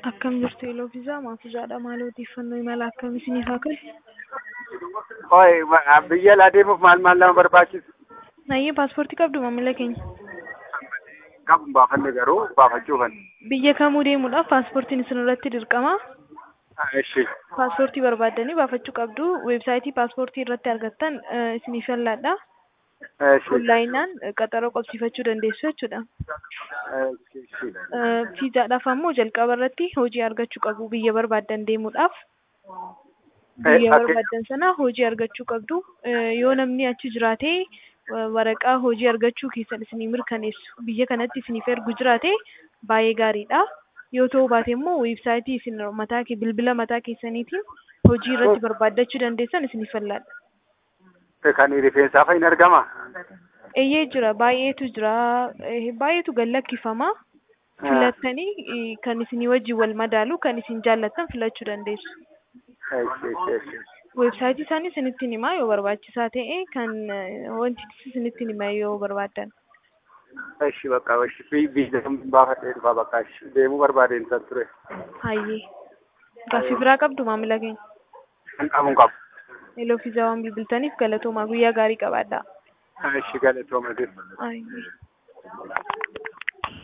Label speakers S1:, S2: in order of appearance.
S1: Akkam jirtu Eeloo Fiizaa Maafuuzaadha. Maal odeeffannoo imala akkamii isiniif haa kennu?
S2: Hooyi biyya alaa deemuuf maal maal nama barbaachisa?
S1: Nayyee paaspoortii qabdu maamila keenya.
S2: Qabu baafanne garuu baafachuufan.
S1: Biyya kamuu deemuudhaaf paaspoortiin isin irratti dirqama.
S2: Ishi.
S1: Paaspoortii barbaaddanii baafachuu qabdu. Weebsaayitii paaspoortii irratti argattan eh, isiniif falladha.
S2: Ishi.
S1: Onlaayinaan eh, qaxaroo qabsiifachuu dandeessu jechuudha.
S2: Ishi. Ishi.
S1: Eh, Fiizaadhaaf ammoo jalqaba irratti hojii argachuu qabu biyya barbaaddan deemuudhaaf. Biyya
S2: akka-
S1: barbaaddan sana hojii argachuu qabdu. Eh, Yoo namni achi jiraatee eh, waraqaa hojii argachuu keessan isinii mirkaneessu biyya kanatti isiniif ergu jiraate baay'ee gaariidha. Yoo ta'uu baate immoo weebsaayitii isin mataa kee bilbila mataa keessaniitiin hojii irratti barbaaddachuu dandeessan isiniif falladha.
S2: Kan rifeensaa fa'iin argama?
S1: Eeyyee jira baay'eetu jira eh, baay'eetu gallakkifama. Filattanii eh, kan isinii wajjin wal madaalu kan isin jaallattan filachuu dandeessu.
S2: Ishi. Ishi. Ishi.
S1: Weebsaayitii isaanii isinitti himaa yoo barbaachisaa ta'e kan eh, wanti isinitti hima yoo barbaaddan.
S2: Ishi bakka ishi Bi- biyya baafadhee dhufaa bakka ishi deemuu barbaadeen san ture.
S1: Hayyee. Gaaffii biraa qabdu maamila keenya.
S2: Kan qabuun qabu.
S1: Eeloo fiizaa waan bilbiltaniif galatoomaa guyyaa gaarii qabaadhaa.
S2: Ishi galatooma deema.
S1: Hayyee.